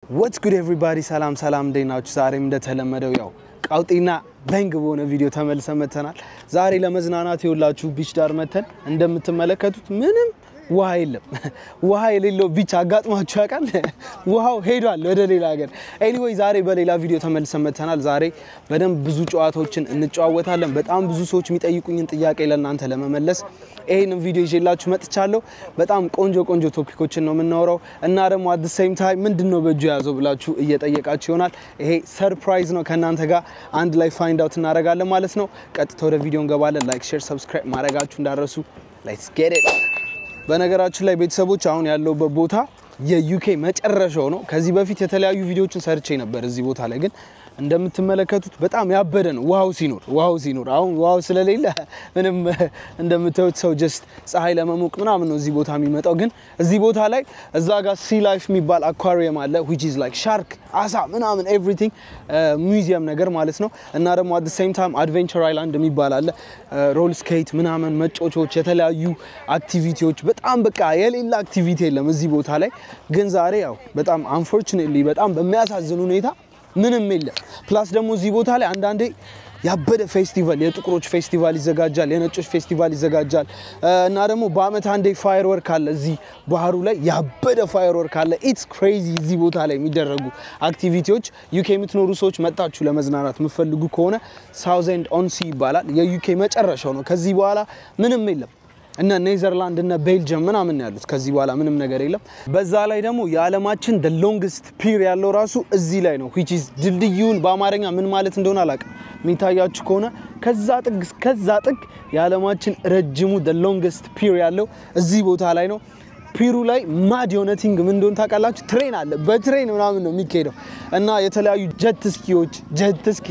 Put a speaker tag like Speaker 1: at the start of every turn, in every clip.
Speaker 1: ወትስ ጉድ ኤቭሪባዲ፣ ሰላም ሰላም፣ እንዴት ናችሁ? ዛሬም እንደተለመደው ያው ቃውጢና በንግ በሆነ ቪዲዮ ተመልሰን መተናል። ዛሬ ለመዝናናት የውላችሁ ቢች ዳር መተን እንደምትመለከቱት ምንም ውሃ የለም። ውሃ የሌለው ቢች አጋጥሟችሁ ያውቃል? ውሃው ሄዷል ወደ ሌላ ሀገር። ኤኒዌይ ዛሬ በሌላ ቪዲዮ ተመልሰን መተናል። ዛሬ በደንብ ብዙ ጨዋታዎችን እንጨዋወታለን። በጣም ብዙ ሰዎች የሚጠይቁኝን ጥያቄ ለእናንተ ለመመለስ ይህንን ቪዲዮ ይዤላችሁ መጥቻለሁ። በጣም ቆንጆ ቆንጆ ቶፒኮችን ነው የምናወራው እና ደግሞ አት ሴም ታይም ምንድን ነው በእጁ የያዘው ብላችሁ እየጠየቃችሁ ይሆናል። ይሄ ሰርፕራይዝ ነው። ከእናንተ ጋር አንድ ላይ ፋይንድ አውት እናደርጋለን ማለት ነው። ቀጥታ ወደ ቪዲዮ እንገባለን። ላይክ፣ ሼር፣ ሰብስክራይብ ማድረጋችሁ እንዳረሱ። ሌትስ ጌት ኢት። በነገራችን ላይ ቤተሰቦች አሁን ያለውበት ቦታ የዩኬ መጨረሻው ነው። ከዚህ በፊት የተለያዩ ቪዲዮዎችን ሰርቼ ነበር እዚህ ቦታ ላይ ግን እንደምትመለከቱት በጣም ያበደ ነው። ውሃው ሲኖር ውሃው ሲኖር አሁን ውሃው ስለሌለ ምንም እንደምታዩት ሰው ጀስት ፀሐይ ለመሞቅ ምናምን ነው እዚህ ቦታ የሚመጣው። ግን እዚህ ቦታ ላይ እዛ ጋር ሲ ላይፍ የሚባል አኳሪየም አለ which is like ሻርክ አሳ ምናምን ኤቭሪቲንግ ሚውዚየም ነገር ማለት ነው። እና ደግሞ አት ሴም ታይም አድቬንቸር አይላንድ የሚባል አለ ሮል ስኬት ምናምን መጫወቻዎች፣ የተለያዩ አክቲቪቲዎች በጣም በቃ የሌላ አክቲቪቲ የለም እዚህ ቦታ ላይ። ግን ዛሬ ያው በጣም አንፎርቹኔትሊ በጣም በሚያሳዝን ሁኔታ ምንም የለም። ፕላስ ደግሞ እዚህ ቦታ ላይ አንዳንዴ ያበደ ፌስቲቫል የጥቁሮች ፌስቲቫል ይዘጋጃል፣ የነጮች ፌስቲቫል ይዘጋጃል እና ደግሞ በአመት አንዴ ፋየር ወርክ አለ እዚህ ባህሩ ላይ ያበደ ፋየር ወርክ አለ። ኢትስ ክሬዚ እዚህ ቦታ ላይ የሚደረጉ አክቲቪቲዎች። ዩኬ የምትኖሩ ሰዎች መጣችሁ ለመዝናናት የምትፈልጉ ከሆነ ሳውዘንድ ኦንሲ ይባላል። የዩኬ መጨረሻው ነው። ከዚህ በኋላ ምንም የለም። እነ ኔዘርላንድ እነ ቤልጅየም ምናምን ያሉት ከዚህ በኋላ ምንም ነገር የለም። በዛ ላይ ደግሞ የዓለማችን ደ ሎንግስት ፒር ያለው ራሱ እዚህ ላይ ነው። ዊች ኢዝ ድልድዩን በአማርኛ ምን ማለት እንደሆነ አላውቅም። የሚታያችሁ ከሆነ ከዛ ጥግ ከዛ ጥግ የዓለማችን ረጅሙ ደ ሎንግስት ፒር ያለው እዚህ ቦታ ላይ ነው። ፒሩ ላይ ማድ የሆነ ቲንግ ምን እንደሆነ ታውቃላችሁ? ትሬን አለ። በትሬን ምናምን ነው የሚካሄደው እና የተለያዩ ጀት ስኪዎች ጀት ስኪ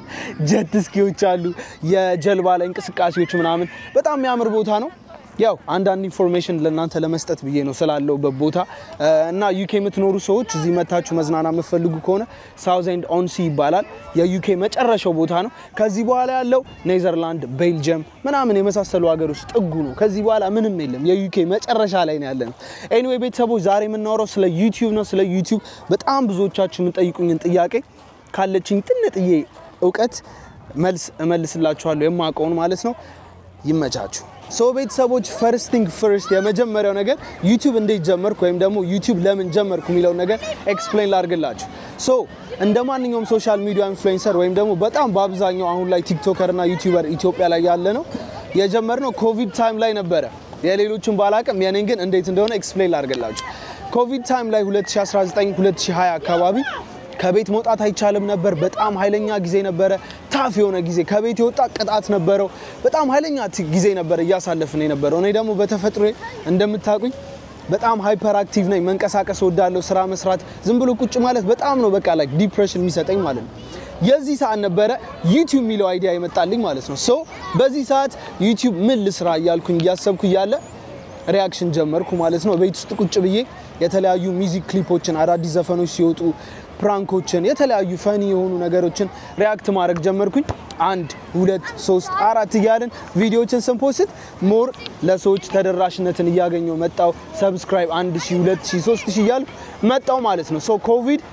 Speaker 1: ጀት ስኪዎች አሉ። የጀልባ ላይ እንቅስቃሴዎች ምናምን በጣም የሚያምር ቦታ ነው። ያው አንዳንድ ኢንፎርሜሽን ለእናንተ ለመስጠት ብዬ ነው ስላለውበት ቦታ እና ዩኬ የምትኖሩ ሰዎች እዚህ መታችሁ መዝናና የምትፈልጉ ከሆነ ሳውዘንድ ኦንሲ ይባላል። የዩኬ መጨረሻው ቦታ ነው። ከዚህ በኋላ ያለው ኔዘርላንድ፣ ቤልጅየም ምናምን የመሳሰሉ ሀገሮች ጥጉ ነው። ከዚህ በኋላ ምንም የለም። የዩኬ መጨረሻ ላይ ነው ያለ ነው። ኤኒዌይ ቤተሰቦች ዛሬ የምናወራው ስለ ዩቲዩብ ነው። ስለ ዩቲዩብ በጣም ብዙዎቻችሁ የምጠይቁኝን ጥያቄ ካለችኝ ጥንጥዬ እውቀት መልስ እመልስላችኋለሁ የማውቀውን ማለት ነው። ይመቻችሁ። ሶ ቤተሰቦች ፈርስት ቲንግ ፈርስት የመጀመሪያው ነገር ዩቲዩብ እንዴት ጀመርኩ ወይም ደግሞ ዩቲዩብ ለምን ጀመርኩ የሚለውን ነገር ኤክስፕሌን ላድርግላችሁ። ሶ እንደ ማንኛውም ሶሻል ሚዲያ ኢንፍሉዌንሰር ወይም ደግሞ በጣም በአብዛኛው አሁን ላይ ቲክቶከር እና ዩቲዩበር ኢትዮጵያ ላይ ያለ ነው የጀመርነው ኮቪድ ታይም ላይ ነበረ። የሌሎችን ባላቅም የኔን ግን እንዴት እንደሆነ ኤክስፕሌን ላድርግላችሁ። ኮቪድ ታይም ላይ 2019 2020 አካባቢ ከቤት መውጣት አይቻልም ነበር። በጣም ኃይለኛ ጊዜ ነበረ። ታፍ የሆነ ጊዜ ከቤት የወጣ ቅጣት ነበረው። በጣም ኃይለኛ ጊዜ ነበረ እያሳለፍን የነበረው። እኔ ደግሞ በተፈጥሮ እንደምታውቁኝ በጣም ሃይፐር አክቲቭ ነኝ። መንቀሳቀስ ወዳለሁ፣ ስራ መስራት፣ ዝም ብሎ ቁጭ ማለት በጣም ነው በቃ ላይ ዲፕሬሽን የሚሰጠኝ ማለት ነው። የዚህ ሰዓት ነበረ ዩቲዩብ የሚለው አይዲያ ይመጣልኝ ማለት ነው። ሶ በዚህ ሰዓት ዩቲዩብ ምን ልስራ እያልኩኝ እያሰብኩ እያለ ሪያክሽን ጀመርኩ ማለት ነው። ቤት ውስጥ ቁጭ ብዬ የተለያዩ ሚዚክ ክሊፖችን፣ አዳዲስ ዘፈኖች ሲወጡ ፕራንኮችን፣ የተለያዩ ፈኒ የሆኑ ነገሮችን ሪያክት ማድረግ ጀመርኩኝ። አንድ ሁለት ሶስት አራት እያልን ቪዲዮዎችን ስንፖስት ሞር ለሰዎች ተደራሽነትን እያገኘው መጣው። ሰብስክራይብ አንድ ሺ ሁለት ሺ ሶስት ሺ እያልኩ መጣው ማለት ነው። ሶ ኮቪድ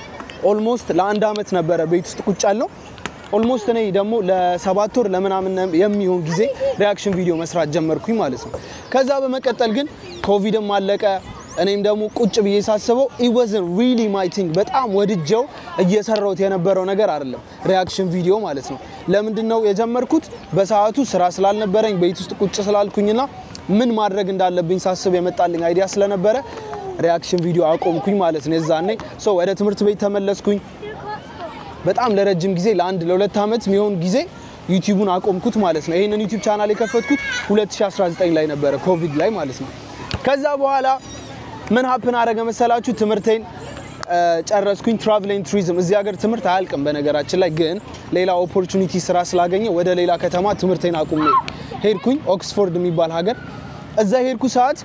Speaker 1: ኦልሞስት ለአንድ አመት ነበረ ቤት ውስጥ ቁጭ ያልነው። ኦልሞስት እኔ ደግሞ ለሰባት ወር ለምናምን የሚሆን ጊዜ ሪያክሽን ቪዲዮ መስራት ጀመርኩኝ ማለት ነው። ከዛ በመቀጠል ግን ኮቪድም አለቀ። እኔም ደግሞ ቁጭ ብዬ ሳስበው ኢወዝን ሪሊ ማይ ቲንግ በጣም ወድጀው እየሰራሁት የነበረው ነገር አይደለም፣ ሪያክሽን ቪዲዮ ማለት ነው። ለምንድን ነው የጀመርኩት? በሰዓቱ ስራ ስላልነበረኝ ቤት ውስጥ ቁጭ ስላልኩኝና ምን ማድረግ እንዳለብኝ ሳስብ የመጣልኝ አይዲያ ስለነበረ ሪያክሽን ቪዲዮ አቆምኩኝ ማለት ነው። የዛኔ ሰው ወደ ትምህርት ቤት ተመለስኩኝ። በጣም ለረጅም ጊዜ ለአንድ ለሁለት ዓመት የሚሆን ጊዜ ዩቲዩቡን አቆምኩት ማለት ነው። ይህንን ዩቲዩብ ቻናል የከፈትኩት 2019 ላይ ነበረ ኮቪድ ላይ ማለት ነው። ከዛ በኋላ ምን ሀፕን አረገ መሰላችሁ? ትምህርቴን ጨረስኩኝ። ትራቭል ኤንድ ቱሪዝም እዚህ ሀገር ትምህርት አያልቅም በነገራችን ላይ ግን ሌላ ኦፖርቹኒቲ ስራ ስላገኘ ወደ ሌላ ከተማ ትምህርቴን አቁሜ ሄድኩኝ፣ ኦክስፎርድ የሚባል ሀገር። እዛ ሄድኩ ሰዓት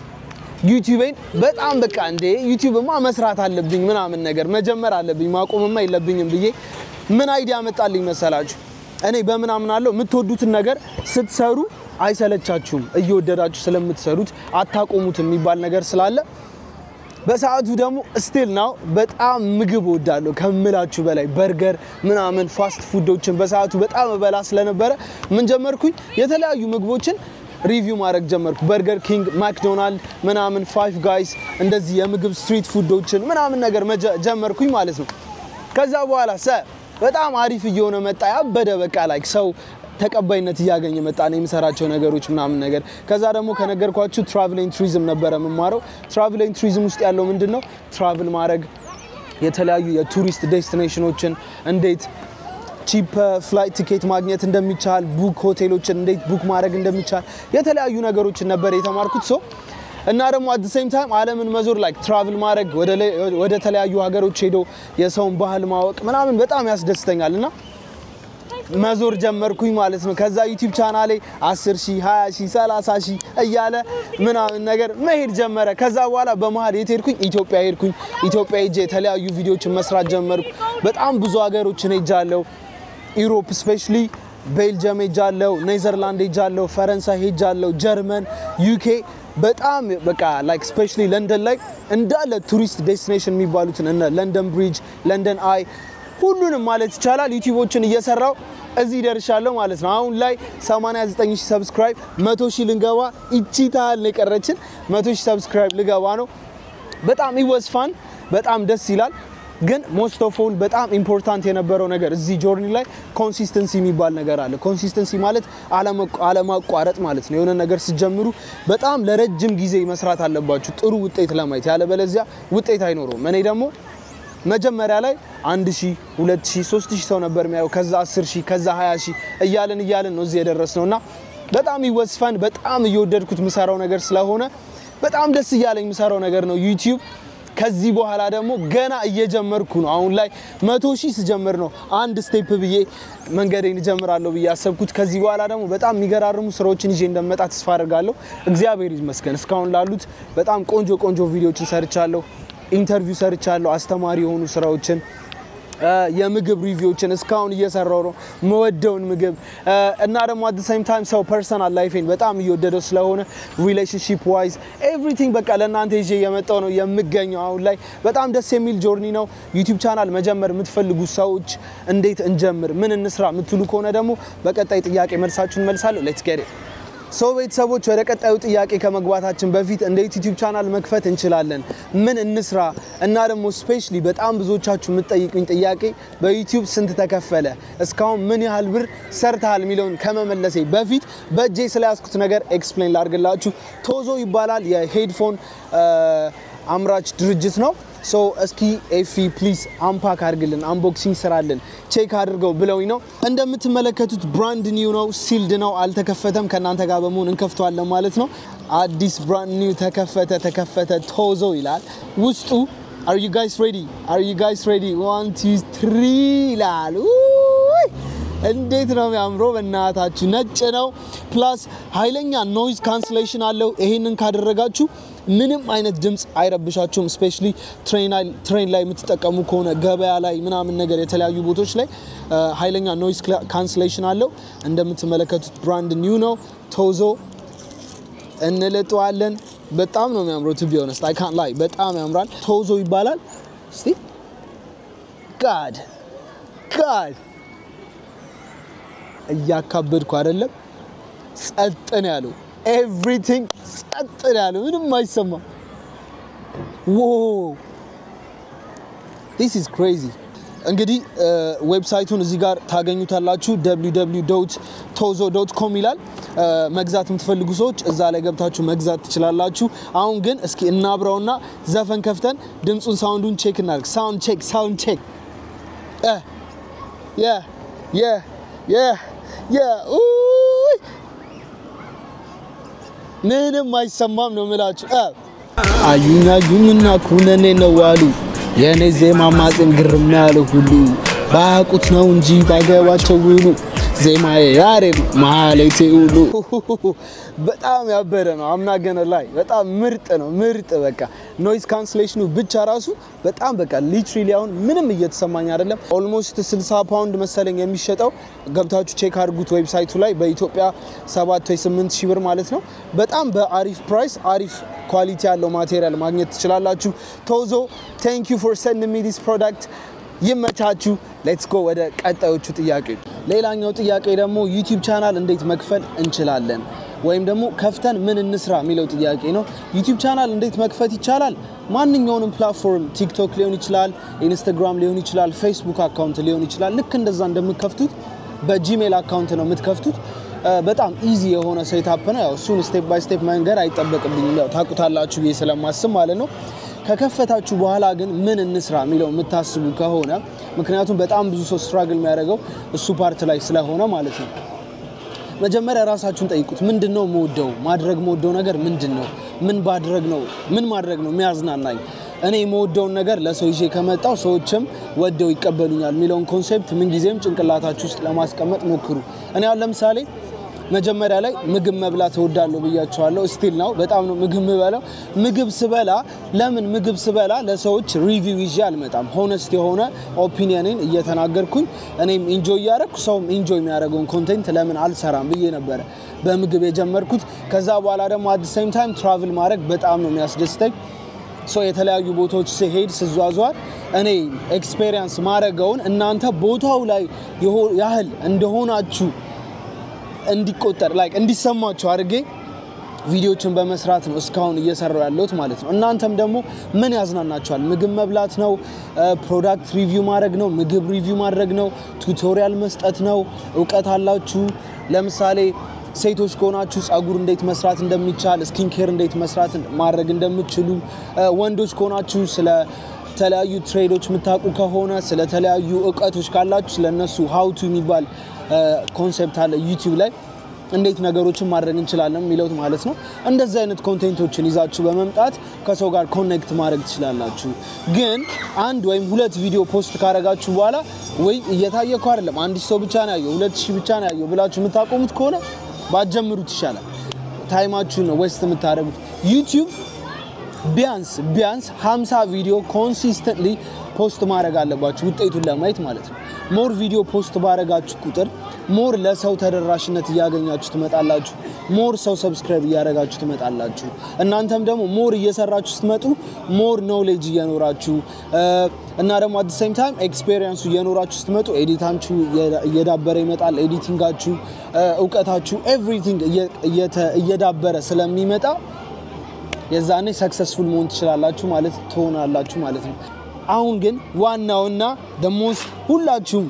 Speaker 1: ዩቲዩቤን በጣም በቃ እንዴ ዩቲዩብማ መስራት አለብኝ ምናምን ነገር መጀመር አለብኝ ማቆምማ የለብኝም ብዬ ምን አይዲያ መጣልኝ መሰላችሁ? እኔ በምን አምናለሁ የምትወዱትን ነገር ስትሰሩ አይሰለቻችሁም፣ እየወደዳችሁ ስለምትሰሩት አታቆሙት የሚባል ነገር ስላለ በሰዓቱ ደግሞ ስቲል ናው በጣም ምግብ ወዳለሁ ከምላችሁ በላይ በርገር ምናምን ፋስት ፉዶችን በሰዓቱ በጣም እበላ ስለነበረ ምን ጀመርኩኝ የተለያዩ ምግቦችን ሪቪው ማድረግ ጀመርኩ። በርገር ኪንግ፣ ማክዶናልድ ምናምን ፋይቭ ጋይስ እንደዚህ የምግብ ስትሪት ፉዶችን ምናምን ነገር መጀ- ጀመርኩኝ ማለት ነው። ከዛ በኋላ ሰ በጣም አሪፍ እየሆነ መጣ። ያበደ በቃ ላይክ ሰው ተቀባይነት እያገኘ መጣ ነው የምሰራቸው ነገሮች ምናምን ነገር። ከዛ ደግሞ ከነገርኳችሁ ትራቭል ኤንድ ቱሪዝም ነበረ የምማረው። ትራቭል ኤንድ ቱሪዝም ውስጥ ያለው ምንድን ነው? ትራቭል ማድረግ የተለያዩ የቱሪስት ዴስቲኔሽኖችን እንዴት ቺፕ ፍላይት ቲኬት ማግኘት እንደሚቻል ቡክ ሆቴሎችን እንዴት ቡክ ማድረግ እንደሚቻል የተለያዩ ነገሮችን ነበር የተማርኩት ሶ እና ደግሞ አት ሴም ታይም ዓለምን መዞር ላይክ ትራቭል ማድረግ ወደ ላይ- ወደ ተለያዩ ሀገሮች ሄዶ የሰውን ባህል ማወቅ ምናምን በጣም ያስደስተኛል እና መዞር ጀመርኩኝ ማለት ነው። ከዛ ዩቲዩብ ቻናሌ 10 ሺህ 20 ሺህ 30 ሺህ እያለ ምናምን ነገር መሄድ ጀመረ። ከዛ በኋላ በመሀል የት ሄድኩኝ? ኢትዮጵያ ሄድኩኝ። ኢትዮጵያ ሄጄ የተለያዩ ቪዲዮዎችን መስራት ጀመርኩ። በጣም ብዙ ሀገሮችን ሄጃለሁ። ኢሮፕ ስፔሻሊ ቤልጅየም ሄጃለሁ፣ ኔዘርላንድ ሄጃለሁ፣ ፈረንሳይ ሄጃለሁ፣ ጀርመን፣ ዩኬ በጣም በቃ ላይክ ስፔሻሊ ለንደን ላይ እንዳለ ቱሪስት ዴስቲኔሽን የሚባሉትን እነ ለንደን ብሪጅ፣ ለንደን አይ ሁሉንም ማለት ይቻላል ዩቲዩቦችን እየሰራው እዚህ ደርሻለሁ ማለት ነው። አሁን ላይ 89 ሺህ ሰብስክራይብ 100 ሺህ ልንገባ ይቺ ታህል ነው የቀረችን። 100 ሺህ ሰብስክራይብ ልገባ ነው። በጣም ይወስፋን በጣም ደስ ይላል። ግን ሞስት ኦፍ ኦል በጣም ኢምፖርታንት የነበረው ነገር እዚህ ጆርኒ ላይ ኮንሲስተንሲ የሚባል ነገር አለ። ኮንሲስተንሲ ማለት አለመቋ- አለማቋረጥ ማለት ነው። የሆነ ነገር ስትጀምሩ በጣም ለረጅም ጊዜ መስራት አለባችሁ ጥሩ ውጤት ለማየት፣ ያለበለዚያ ውጤት አይኖረውም። እኔ ደግሞ መጀመሪያ ላይ አንድ ሺህ ሁለት ሺህ ሶስት ሺህ ሰው ነበር የሚያየው ከዛ አስር ሺህ ከዛ ሀያ ሺህ እያልን እያልን ነው እዚህ የደረስነው እና በጣም ይወስፈን በጣም እየወደድኩት የምሰራው ነገር ስለሆነ በጣም ደስ እያለኝ የምሰራው ነገር ነው ዩቲዩብ ከዚህ በኋላ ደግሞ ገና እየጀመርኩ ነው። አሁን ላይ መቶ ሺህ ስጀምር ነው አንድ ስቴፕ ብዬ መንገዴን እጀምራለሁ ብዬ ያሰብኩት። ከዚህ በኋላ ደግሞ በጣም የሚገራርሙ ስራዎችን ይዤ እንደመጣ ተስፋ አድርጋለሁ። እግዚአብሔር ይመስገን እስካሁን ላሉት በጣም ቆንጆ ቆንጆ ቪዲዮዎችን ሰርቻለሁ። ኢንተርቪው ሰርቻለሁ። አስተማሪ የሆኑ ስራዎችን እ የምግብ ሪቪዎችን እስካሁን እየሰራው ነው። መወደውን ምግብ እ እና ደግሞ አት ሳይም ታይም ሰው ፐርሰናል ላይፌን በጣም እየወደደው ስለሆነ ሪሌሽንሺፕ ዋይዝ ኤቭሪቲንግ በቃ ለእናንተ ይዤ የመጣው ነው የምገኘው። አሁን ላይ በጣም ደስ የሚል ጆርኒ ነው። ዩቲዩብ ቻናል መጀመር የምትፈልጉ ሰዎች እንዴት እንጀምር፣ ምን እንስራ የምትሉ ከሆነ ደግሞ በቀጣይ ጥያቄ መልሳችሁን መልሳለሁ። ሌትስ ጌት ኢት ሰው ቤተሰቦች ወደ ቀጣዩ ጥያቄ ከመግባታችን በፊት እንዴት ዩቲዩብ ቻናል መክፈት እንችላለን? ምን እንስራ? እና ደግሞ ስፔሻሊ በጣም ብዙዎቻችሁ የምትጠይቁኝ ጥያቄ በዩቲዩብ ስንት ተከፈለ፣ እስካሁን ምን ያህል ብር ሰርተሃል የሚለውን ከመመለሴ በፊት በእጄ ስለያዝኩት ነገር ኤክስፕሌን ላድርግላችሁ። ቶዞ ይባላል የሄድፎን አምራች ድርጅት ነው። ሶ እስኪ ኤፊ ፕሊዝ አምፓክ አድርግልን፣ አንቦክሲንግ ስራልን፣ ቼክ አድርገው ብለውኝ ነው። እንደምትመለከቱት ብራንድ ኒው ነው፣ ሲልድ ነው፣ አልተከፈተም። ከእናንተ ጋር በመሆን እንከፍተዋለን ማለት ነው። አዲስ ብራንድ ኒው ተከፈተ፣ ተከፈተ ቶዞ ይላል ውስጡ። አር ዩ ጋይስ ሬዲ? አር ዩ ጋይስ ሬዲ? ዋን ቱ ትሪ ይላል። ውይ! እንዴት ነው የሚያምረው! በእናታችሁ ነጭ ነው። ፕላስ ኃይለኛ ኖይዝ ካንስሌሽን አለው። ይሄንን ካደረጋችሁ ምንም አይነት ድምፅ አይረብሻችሁም። ስፔሻሊ ትሬን ላይ የምትጠቀሙ ከሆነ ገበያ ላይ ምናምን ነገር የተለያዩ ቦታዎች ላይ እ ኃይለኛ ኖይዝ ካንስሌሽን አለው። እንደምትመለከቱት ብራንድ ኒው ነው ቶዞ እንልጠዋለን። በጣም ነው የሚያምረው። ቱ ቢ ኦነስት አይ ካንት ላይ በጣም ያምራል። ቶዞ ይባላል። እስቲ ጋድ ጋድ እያካበድኩ አይደለም። ጸጥ ነው ያለው። ኤቭሪቲንግ ጸጥ ነው ያለው። ምንም አይሰማም። ዎ ዲስ ኢዝ ክሬዚ። እንግዲህ ዌብሳይቱን እዚህ ጋር ታገኙታላችሁ። ቶዞ ዶት ኮም ይላል። እ መግዛት የምትፈልጉ ሰዎች እዛ ላይ ገብታችሁ መግዛት ትችላላችሁ። አሁን ግን እስኪ እናብረውና ዘፈን ከፍተን ድምፁን ሳውንዱን ቼክ እናድርግ። ሳውንድ ቼክ ሳውንድ ቼክ የ የ የ የ ኡይ ምንም አይሰማም ነው የምላችሁ። እ አዩኝ አዩኝና ኩነኔ ነው አሉ የእኔ ዜማ ማጽን ግርም ያለ ሁሉ ባያውቁት ነው እንጂ ባይገባቸው ውሉ ዜማዬ ያሬድ ማለቴ ሁሉ በጣም ያበረ ነው። አምና ገነ ላይ በጣም ምርጥ ነው። ምርጥ በቃ ኖይዝ ካንስሌሽኑ ብቻ ራሱ በጣም በቃ ሊትራሊ አሁን ምንም እየተሰማኝ አይደለም። ኦልሞስት 60 ፓውንድ መሰለኝ የሚሸጠው ገብታችሁ ቼክ አድርጉት ዌብሳይቱ ላይ በኢትዮጵያ 7 ወይ 8 ሺህ ብር ማለት ነው። በጣም በአሪፍ ፕራይስ አሪፍ ኳሊቲ ያለው ማቴሪያል ማግኘት ትችላላችሁ። ቶዞ ቴንክ ዩ ፎር ሰንድ ሚ ዲስ ፕሮዳክት ይመቻችሁ። ሌትስ ጎ ወደ ቀጣዮቹ ጥያቄ። ሌላኛው ጥያቄ ደግሞ ዩቲዩብ ቻናል እንዴት መክፈል እንችላለን ወይም ደግሞ ከፍተን ምን እንስራ የሚለው ጥያቄ ነው። ዩቲዩብ ቻናል እንዴት መክፈት ይቻላል? ማንኛውንም ፕላትፎርም ቲክቶክ ሊሆን ይችላል፣ ኢንስታግራም ሊሆን ይችላል፣ ፌስቡክ አካውንት ሊሆን ይችላል። ልክ እንደዛ እንደምትከፍቱት በጂሜል አካውንት ነው የምትከፍቱት። በጣም ኢዚ የሆነ ሴታፕ ነው። ያው እሱን ስቴፕ ባይ ስቴፕ መንገድ አይጠበቅብኝም። ያው ታውቁታላችሁ ብዬ ስለማስብ ማለት ነው። ከከፈታችሁ በኋላ ግን ምን እንስራ የሚለው የምታስቡ ከሆነ ምክንያቱም በጣም ብዙ ሰው ስትራግል የሚያደርገው እሱ ፓርት ላይ ስለሆነ ማለት ነው። መጀመሪያ ራሳችሁን ጠይቁት። ምንድን ነው የምወደው ማድረግ የምወደው ነገር ምንድን ነው? ምን ባድረግ ነው ምን ማድረግ ነው የሚያዝናናኝ? እኔ የምወደውን ነገር ለሰው ይዤ ከመጣው ሰዎችም ወደው ይቀበሉኛል የሚለውን ኮንሴፕት ምንጊዜም ጭንቅላታችሁ ውስጥ ለማስቀመጥ ሞክሩ። እኔ አሁን ለምሳሌ መጀመሪያ ላይ ምግብ መብላት እወዳለሁ ብያቸዋለሁ። ስቲል ነው በጣም ነው ምግብ ምበላው። ምግብ ስበላ ለምን ምግብ ስበላ ለሰዎች ሪቪው ይዤ አልመጣም። ሆነስት የሆነ ኦፒኒየንን እየተናገርኩኝ እኔም ኢንጆይ እያደረግኩ ሰውም ኢንጆይ የሚያደርገውን ኮንቴንት ለምን አልሰራም ብዬ ነበረ በምግብ የጀመርኩት። ከዛ በኋላ ደግሞ አት ሴም ታይም ትራቭል ማድረግ በጣም ነው የሚያስደስተኝ። ሰው የተለያዩ ቦታዎች ስሄድ ስዟዟር እኔ ኤክስፔሪየንስ ማድረገውን እናንተ ቦታው ላይ ያህል እንደሆናችሁ እንዲቆጠር ላይክ እንዲሰማችሁ አድርጌ ቪዲዮችን በመስራት ነው እስካሁን እየሰራው ያለሁት ማለት ነው። እናንተም ደግሞ ምን ያዝናናችኋል? ምግብ መብላት ነው፣ ፕሮዳክት ሪቪው ማድረግ ነው፣ ምግብ ሪቪው ማድረግ ነው፣ ቱቶሪያል መስጠት ነው። እውቀት አላችሁ። ለምሳሌ ሴቶች ከሆናችሁ ጸጉር እንዴት መስራት እንደሚቻል፣ ስኪን ኬር እንዴት መስራት ማድረግ እንደምትችሉ፣ ወንዶች ከሆናችሁ ስለ ተለያዩ ትሬዶች የምታውቁ ከሆነ ስለተለያዩ እውቀቶች ካላችሁ ስለነሱ ሀውቱ የሚባል ኮንሴፕት አለ ዩቲዩብ ላይ እንዴት ነገሮችን ማድረግ እንችላለን የሚለው ማለት ነው። እንደዚህ አይነት ኮንቴንቶችን ይዛችሁ በመምጣት ከሰው ጋር ኮኔክት ማድረግ ትችላላችሁ። ግን አንድ ወይም ሁለት ቪዲዮ ፖስት ካደረጋችሁ በኋላ ወይ እየታየ እኮ አይደለም አንድ ሰው ብቻ ነው ያየው፣ ሁለት ሺህ ብቻ ነው ያየው ብላችሁ የምታቆሙት ከሆነ ባትጀምሩት ይሻላል። ታይማችሁን ነው ዌስት የምታደርጉት። ዩቲዩብ ቢያንስ ቢያንስ 50 ቪዲዮ ኮንሲስተንትሊ ፖስት ማድረግ አለባችሁ ውጤቱን ለማየት ማለት ነው። ሞር ቪዲዮ ፖስት ባረጋችሁ ቁጥር ሞር ለሰው ተደራሽነት እያገኛችሁ ትመጣላችሁ። ሞር ሰው ሰብስክራይብ እያደረጋችሁ ትመጣላችሁ። እናንተም ደግሞ ሞር እየሰራችሁ ስትመጡ ሞር ኖሌጅ እየኖራችሁ እና ደግሞ አት ሴም ታይም ኤክስፔሪየንሱ እየኖራችሁ ስትመጡ ኤዲታችሁ እየዳበረ ይመጣል። ኤዲቲንጋችሁ፣ እውቀታችሁ ኤቭሪቲንግ እየዳበረ ስለሚመጣ የዛኔ ሰክሰስፉል መሆን ትችላላችሁ ማለት ትሆናላችሁ ማለት ነው። አሁን ግን ዋናውና ደሞስ ሁላችሁም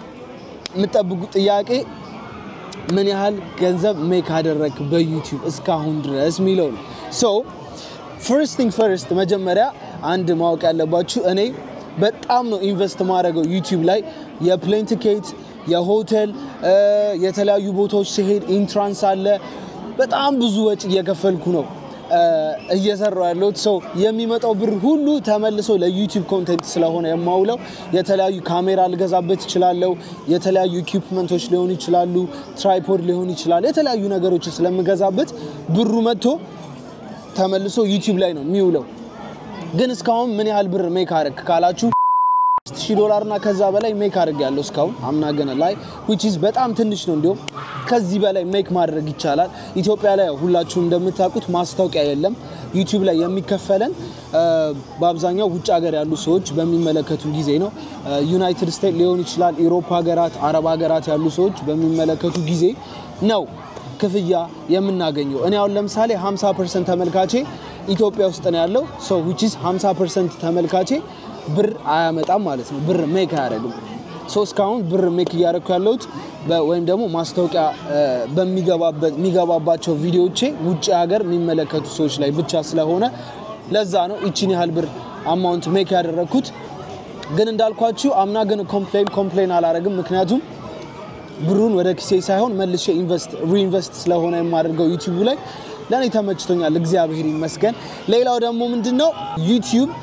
Speaker 1: የምጠብቁት ጥያቄ ምን ያህል ገንዘብ ሜክ አደረግ በዩቲዩብ እስካሁን ድረስ የሚለው ነው። ሶ ፈርስት ቲንግ ፈርስት መጀመሪያ አንድ ማወቅ ያለባችሁ እኔ በጣም ነው ኢንቨስት ማድረገው ዩቲዩብ ላይ የፕሌን ቲኬት፣ የሆቴል፣ የተለያዩ ቦታዎች ሲሄድ ኢንትራንስ አለ። በጣም ብዙ ወጪ እየከፈልኩ ነው እየሰራው ያለሁት ሰው የሚመጣው ብር ሁሉ ተመልሶ ለዩቲዩብ ኮንቴንት ስለሆነ የማውለው የተለያዩ ካሜራ ልገዛበት ይችላለሁ። የተለያዩ ኢኩፕመንቶች ሊሆኑ ይችላሉ። ትራይፖድ ሊሆን ይችላል። የተለያዩ ነገሮች ስለምገዛበት ብሩ መጥቶ ተመልሶ ዩቲዩብ ላይ ነው የሚውለው። ግን እስካሁን ምን ያህል ብር ሜክ አረግ ካላችሁ ሺህ ዶላር እና ከዛ በላይ ሜክ አድርግ ያለው እስካሁን አምና ገና ላይ ዊች ኢዝ በጣም ትንሽ ነው። እንዲሁም ከዚህ በላይ ሜክ ማድረግ ይቻላል። ኢትዮጵያ ላይ ሁላችሁም እንደምታውቁት ማስታወቂያ የለም። ዩቲዩብ ላይ የሚከፈለን በአብዛኛው ውጭ ሀገር ያሉ ሰዎች በሚመለከቱ ጊዜ ነው። ዩናይትድ ስቴትስ ሊሆን ይችላል፣ ኢሮፓ ሀገራት፣ አረብ ሀገራት ያሉ ሰዎች በሚመለከቱ ጊዜ ነው ክፍያ የምናገኘው። እኔ አሁን ለምሳሌ 50 ፐርሰንት ተመልካቼ ኢትዮጵያ ውስጥ ነው ያለው ሰው ዊች ኢዝ 50 ፐርሰንት ተመልካቼ ብር አያመጣም ማለት ነው። ብር ሜክ አያደርግም። ሶ እስካሁን ብር ሜክ እያደረግኩ ያለሁት ወይም ደግሞ ማስታወቂያ በሚገባባቸው ቪዲዮዎቼ ውጭ ሀገር የሚመለከቱ ሰዎች ላይ ብቻ ስለሆነ ለዛ ነው ይችን ያህል ብር አማውንት ሜክ ያደረግኩት። ግን እንዳልኳችሁ አምና ግን ኮምፕሌን ኮምፕሌን አላደረግም። ምክንያቱም ብሩን ወደ ኪሴ ሳይሆን መልሼ ኢንቨስት ሪኢንቨስት ስለሆነ የማደርገው ዩቲዩብ ላይ ለእኔ ተመችቶኛል፣ እግዚአብሔር ይመስገን። ሌላው ደግሞ ምንድን ነው ዩቲዩብ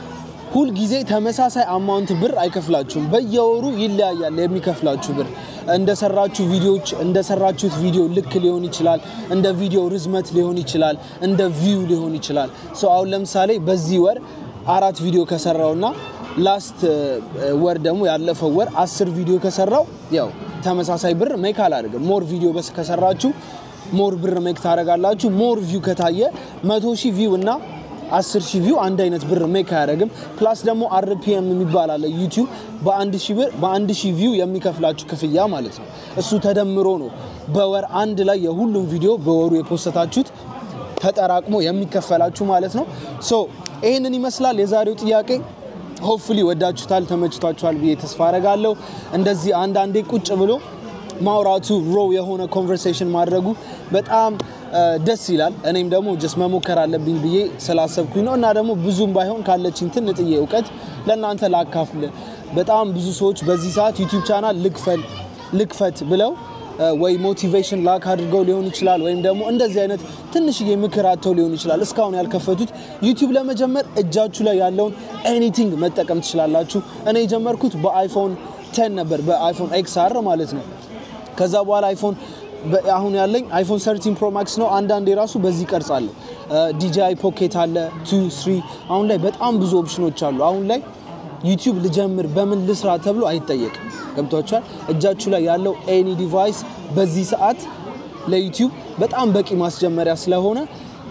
Speaker 1: ሁልጊዜ ተመሳሳይ አማውንት ብር አይከፍላችሁም። በየወሩ ይለያያል የሚከፍላችሁ ብር እንደሰራችሁ ቪዲዮዎች እንደሰራችሁት ቪዲዮ ልክ ሊሆን ይችላል። እንደ ቪዲዮ ርዝመት ሊሆን ይችላል። እንደ ቪው ሊሆን ይችላል። ሶ አሁን ለምሳሌ በዚህ ወር አራት ቪዲዮ ከሰራውና ላስት ወር ደግሞ ያለፈው ወር አስር ቪዲዮ ከሰራው ያው ተመሳሳይ ብር ሜክ አላደርግም። ሞር ቪዲዮ በስ ከሰራችሁ ሞር ብር ሜክ ታደርጋላችሁ። ሞር ቪው ከታየ መቶ ሺህ ቪው እና አስር ሺህ ቪው አንድ አይነት ብር ሜክ አያደርግም። ፕላስ ደግሞ አርፒኤም የሚባል አለ ዩቲዩብ በአንድ ሺህ ብር በአንድ ሺህ ቪው የሚከፍላችሁ ክፍያ ማለት ነው። እሱ ተደምሮ ነው በወር አንድ ላይ የሁሉም ቪዲዮ በወሩ የፖስተታችሁት ተጠራቅሞ የሚከፈላችሁ ማለት ነው። ሶ ይህንን ይመስላል የዛሬው ጥያቄ። ሆፕፉሊ ወዳችሁታል፣ ተመችቷችኋል ብዬ ተስፋ አረጋለሁ። እንደዚህ አንዳንዴ ቁጭ ብሎ ማውራቱ ሮው የሆነ ኮንቨርሴሽን ማድረጉ በጣም ደስ ይላል። እኔም ደግሞ ጀስ መሞከር አለብኝ ብዬ ስላሰብኩኝ ነው እና ደግሞ ብዙም ባይሆን ካለችኝ ትንጥዬ እውቀት ለእናንተ ላካፍል። በጣም ብዙ ሰዎች በዚህ ሰዓት ዩቲዩብ ቻናል ልክፈል ልክፈት ብለው ወይ ሞቲቬሽን ላክ አድርገው ሊሆን ይችላል፣ ወይም ደግሞ እንደዚህ አይነት ትንሽዬ ምክር አጥተው ሊሆን ይችላል። እስካሁን ያልከፈቱት ዩቲዩብ ለመጀመር እጃችሁ ላይ ያለውን ኤኒቲንግ መጠቀም ትችላላችሁ። እኔ የጀመርኩት በአይፎን ቴን ነበር፣ በአይፎን ኤክስ አር ማለት ነው። ከዛ በኋላ አይፎን አሁን ያለኝ አይፎን 13 ፕሮ ማክስ ነው። አንዳንዴ ራሱ በዚህ ቀርጻለሁ። ዲጂአይ ፖኬት አለ ቱ ስሪ። አሁን ላይ በጣም ብዙ ኦፕሽኖች አሉ። አሁን ላይ ዩቲዩብ ልጀምር በምን ልስራ ተብሎ አይጠየቅም። ገብቷችኋል? እጃችሁ ላይ ያለው ኤኒ ዲቫይስ በዚህ ሰዓት ለዩቲዩብ በጣም በቂ ማስጀመሪያ ስለሆነ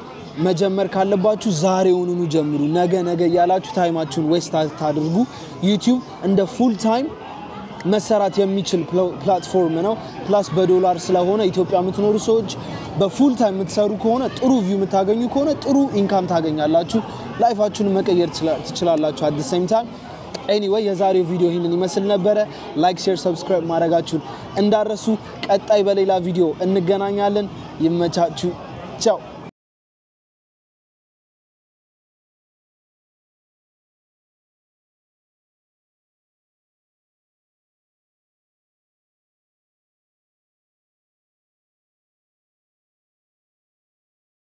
Speaker 1: መጀመር ካለባችሁ ዛሬውኑኑ ጀምሩ። ነገ ነገ እያላችሁ ታይማችሁን ዌስት ታድርጉ። ዩቲዩብ እንደ ፉል ታይም መሰራት የሚችል ፕላትፎርም ነው። ፕላስ በዶላር ስለሆነ ኢትዮጵያ የምትኖሩ ሰዎች በፉል ታይም የምትሰሩ ከሆነ ጥሩ ቪው የምታገኙ ከሆነ ጥሩ ኢንካም ታገኛላችሁ። ላይፋችሁን መቀየር ትችላላችሁ። አት ሴም ታይም ኤኒዌይ የዛሬው ቪዲዮ ይህንን ይመስል ነበረ። ላይክ፣ ሼር፣ ሰብስክራይብ ማድረጋችሁን እንዳረሱ። ቀጣይ በሌላ ቪዲዮ እንገናኛለን። ይመቻችሁ። ቻው